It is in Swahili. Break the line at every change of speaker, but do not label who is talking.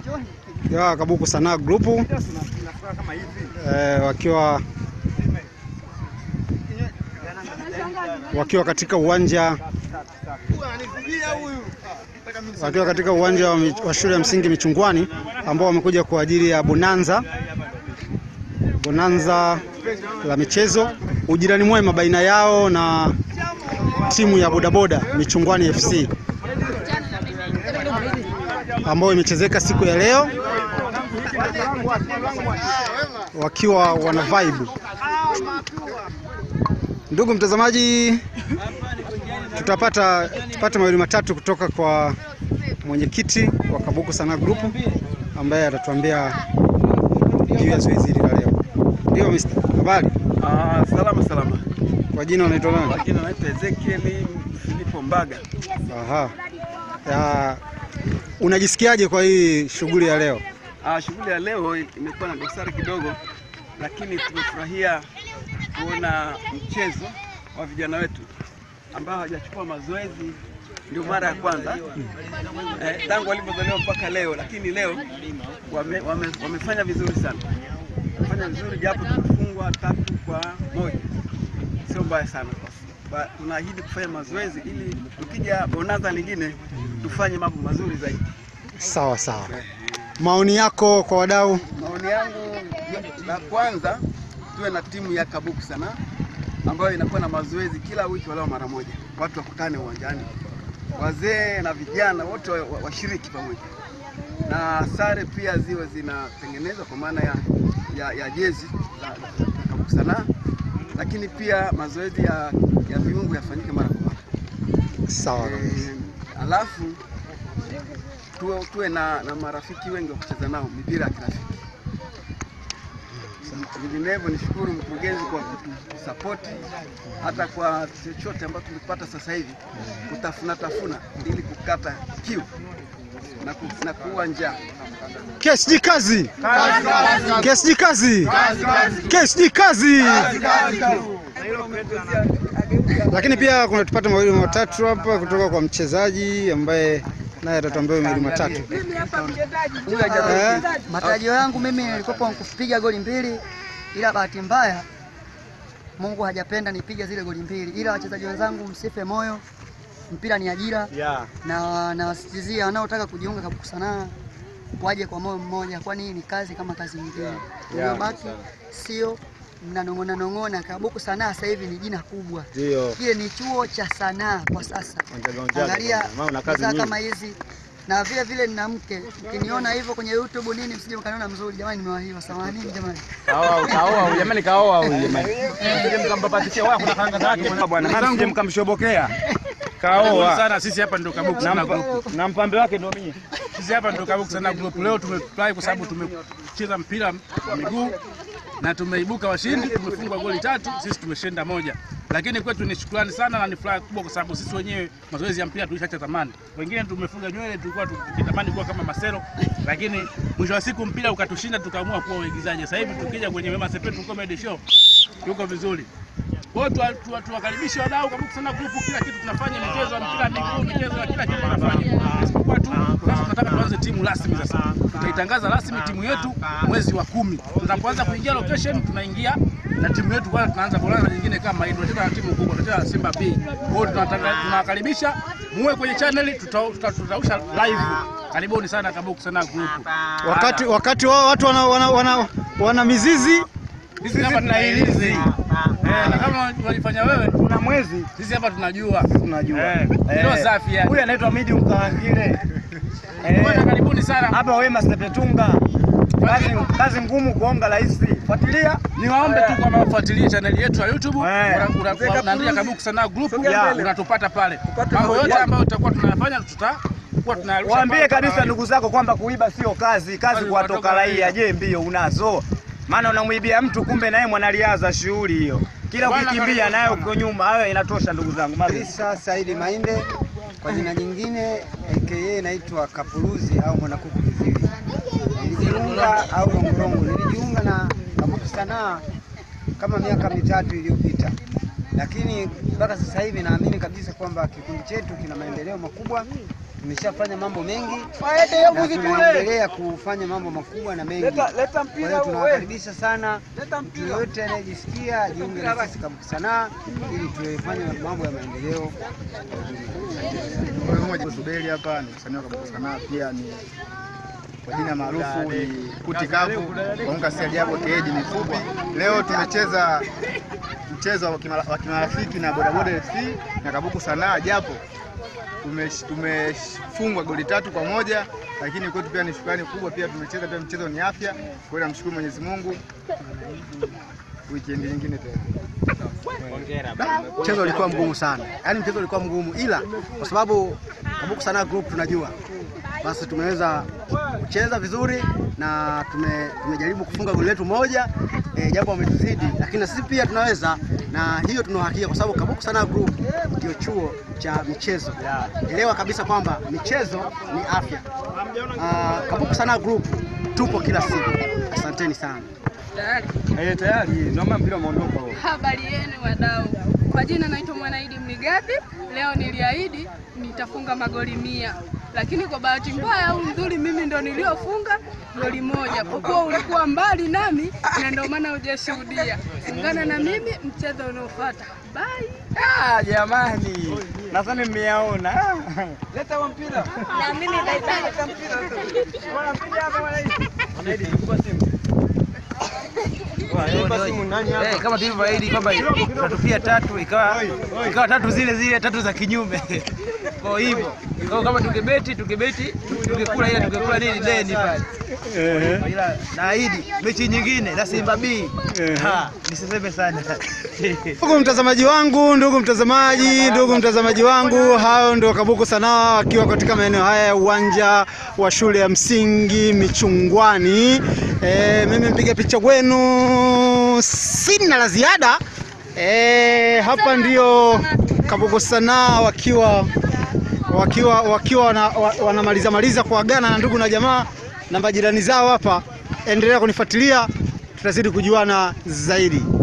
ya Kabuku Sanaa Group eh, wakiwa wakiwa katika uwanja wakiwa katika uwanja wa, mi- wa shule ya msingi Michungwani ambao wamekuja kwa ajili ya bonanza bonanza la michezo, ujirani mwema baina yao na timu ya bodaboda Michungwani FC ambayo imechezeka siku ya leo wakiwa wana vibe. Ndugu mtazamaji, tutapata tupate mawili matatu kutoka kwa mwenyekiti wa Kabuku Sanaa Group ambaye atatuambia juu ya zoezi hili la leo. Ndio Mr. Habari.
Ah, salama salama.
Kwa jina unaitwa nani?
Kwa jina naitwa Ezekiel Filipo Mbaga.
Aha. Ya, unajisikiaje kwa hii shughuli ya leo?
Ah, shughuli ya leo imekuwa na dosari kidogo, lakini tumefurahia kuona mchezo wa vijana wetu ambao hawajachukua mazoezi, ndio mara ya kwanza eh, tangu walipozaliwa mpaka leo, lakini leo wame, wame, wamefanya vizuri sana, wamefanya vizuri japo tumefungwa tatu kwa moja, sio mbaya sana. Ba- Tunaahidi kufanya mazoezi ili tukija bonanza lingine tufanye mambo mazuri zaidi.
Sawa sawa. Maoni yako kwa wadau?
Maoni yangu la kwanza, tuwe na timu ya Kabuku Sanaa ambayo inakuwa na mazoezi kila wiki walau mara moja, watu wakutane uwanjani, wazee na vijana wote wa- wa- washiriki pamoja, na sare pia ziwe zinatengenezwa kwa maana ya, ya, ya jezi za za Kabuku Sanaa, lakini pia mazoezi ya, ya viungo yafanyike mara kwa mara.
Sawa kabisa.
Eh, alafu tuwe, tuwe na, na marafiki wengi wa kucheza nao mipira ya kirafiki. Vinginevyo nishukuru mkurugenzi kwa kutusapoti hata kwa chochote ambacho tumepata sasa hivi, kutafuna tafuna ili kukata kiu na, ku, na kuua njaa.
KSD kazi. KSD kazi. KSD kazi. Lakini pia kuna tupata mawili matatu hapa kutoka kwa mchezaji ambaye naye atatuambia mawili matatu. Eh,
Matarajio yangu mimi nilikuwa kupiga goli mbili, ila bahati mbaya Mungu hajapenda nipige zile goli mbili, ila wachezaji wenzangu msife moyo, mpira ni ajira na nawasisitizia wanaotaka kujiunga Kabuku Sanaa waje kwa moyo mmoja, kwani hii ni kazi kama kazi nyingine. Uliobaki sio mnanong'ona nong'ona. Kabuku Sanaa sasa hivi ni jina kubwa, kile ni chuo cha sanaa kwa sasa. Angalia bidhaa kama hizi na vile vile nina mke, ukiniona hivyo kwenye YouTube nini, msije mkaniona mzuri. Jamani, nimewahiwa samahani jamani.
Kaoa jamani, kaoa huyu jamani, msije mkampapatishia wala kuna kanga zake bwana, na msije mkamshobokea. Kaoa
sana sisi hapa ndio Kabuku
na
Sanaa
mpa-
Group.
na mpambe wake ndio mimi.
Sisi hapa ndio Kabuku Sanaa Group. Leo tumefurahi kwa sababu tumecheza mpira wa miguu na tumeibuka washindi, tumefungwa goli tatu, sisi tumeshinda moja. Lakini kwetu ni shukrani sana na ni furaha kubwa kwa sababu sisi wenyewe mazoezi ya mpira tulishacha zamani. Wengine tumefunga nywele, tulikuwa tukitamani kuwa kama Masero, lakini mwisho wa siku mpira ukatushinda, tukaamua kuwa waigizaji. Sasa hivi tukija kwenye Wema Sepetu Comedy Show yuko vizuri. Kwa hiyo tuwa- tuwa- tuwakaribishe wadau Kabuku Sanaa Group, kila kitu tunafanya, michezo ya mpira wa miguu, michezo ya kila kitu tunafanya, isipokuwa tu sasa tunataka tuanze timu rasmi. Sasa tutaitangaza rasmi timu yetu mwezi wa kumi. Tunapoanza kuingia location, tunaingia na timu yetu, kwanza tunaanza bonanza nyingine kama hii, tunacheza na timu kubwa, tunacheza na Simba B. Kwa hiyo tunatanga- tunawakaribisha muwe kwenye channel, tuta- tuta- tutausha live. Karibuni sana Kabuku Sanaa Group.
wakati wakati wao watu wana, wana, wana, wana mizizi
Sisi hapa tunailizi eh, na kama walifanya wewe,
Kuna mwezi
sisi hapa tunajua
tunajua.
Eh, ndio safi yani.
Huyu anaitwa Medium Kaangile.
Bwana, karibuni sana.
Hapa Wema Sepetunga. Kazi, kazi ngumu kuonga rais. Fuatilia.
Niwaombe tu kwamba wafuatilie chaneli yetu ya YouTube,
Eh.
Una- una- unaandika Kabuku Sanaa Group,
Yeah.
unatupata pale. Mambo yote ambayo tutakuwa tunayafanya tutakuwa tunarusha
Waambie
pale
kabisa
kama
ndugu zako kwamba kuiba sio kazi, kazi
Kazi
kuwatoka
kuwatoka
raia.
raia.
Je, mbio unazo? Maana unamwibia mtu kumbe naye mwanariadha shughuli hiyo. Kila
Bwana,
ukikimbia
karibu
naye
sana.
uko nyuma. Hayo inatosha ndugu zangu. Mazi.
Isa Saidi Mainde kwa jina jingine aka naitwa Kapuruzi au Mwanakuku Kiziwi. Nilijiunga au Rongorongo, nilijiunga na Kabuku Sanaa kama miaka mitatu iliyopita, lakini mpaka sasa hivi naamini kabisa kwamba kikundi chetu kina maendeleo makubwa tumeshafanya mambo mengi na tunaendelea kufanya mambo makubwa na mengi.
Leta, leta
Kwa
mpira
hiyo
huo, we.
tunawakaribisha sana
Leta
mtu
mpira.
yoyote anayejisikia ajiunge na sisi Kabuki Sanaa ili tuwefanye mambo ya maendeleo.
Mmoja Subeli hapa ni msanii wa Kabuki Sanaa, pia ni kwa jina maarufu ni Kuti Kavu Kaunga si ajabu keji ni fupi. Leo tumecheza mchezo wa kima- wa kimarafiki na Bodaboda FC na Kabuku Sanaa, japo tumesh- tumefungwa goli tatu kwa moja, lakini kwetu pia ni shukrani kubwa. Pia tumecheza pia mchezo ni afya, kwa hiyo namshukuru Mwenyezi Mungu. Wikendi nyingine tena.
Mchezo ulikuwa mgumu sana, yaani mchezo ulikuwa mgumu, ila kwa sababu Kabuku Sanaa Group tunajua, basi tumeweza kucheza vizuri na tume, tumejaribu kufunga goli letu moja e, japo wametuzidi, lakini na sisi pia tunaweza, na hiyo tuna uhakika kwa sababu Kabuku Sanaa Group ndio chuo cha michezo. Elewa kabisa kwamba michezo ni afya. Ah, Kabuku Sanaa Group tupo kila siku. Asanteni sana.
Tayari.
Eh, tayari naomba mpira umeondoka.
Habari yenu wadau, kwa jina naitwa Mwanaidi Mligapi. Leo niliahidi nitafunga magoli mia, lakini kwa bahati mbaya au nzuri, mimi ndo niliofunga goli moja, kwa kuwa ulikuwa mbali nami na ndio maana hujashuhudia. Ungana na mimi mchezo unaofuata. Bye.
Ah, jamani. Nadhani mmeyaona.
Leta huo mpira.
Na mimi bye bye.
Leta mpira. Bwana mpira hapa bwana.
Eh, kama tulivyoahidi kwamba tutatupia tatu ikawa ikawa tatu zile zile tatu za kinyume. Kwa hivyo kwa kama tungebeti tungebeti tungekula ile tungekula nini deni pale. Ila naahidi mechi nyingine na Simba B. Ha, nisiseme sana.
Ndugu mtazamaji wangu, ndugu mtazamaji, ndugu mtazamaji wangu, hao ndio Kabuku Sanaa wakiwa katika maeneo haya ya uwanja wa shule ya msingi Michungwani. E, mimi mpiga picha kwenu, sina la ziada. E, hapa ndio Kabuku Sanaa wakiwa wakiwa wakiwa wana, wa- wanamaliza maliza kuagana na ndugu na jamaa na majirani zao hapa. Endelea kunifuatilia, tutazidi kujuana zaidi.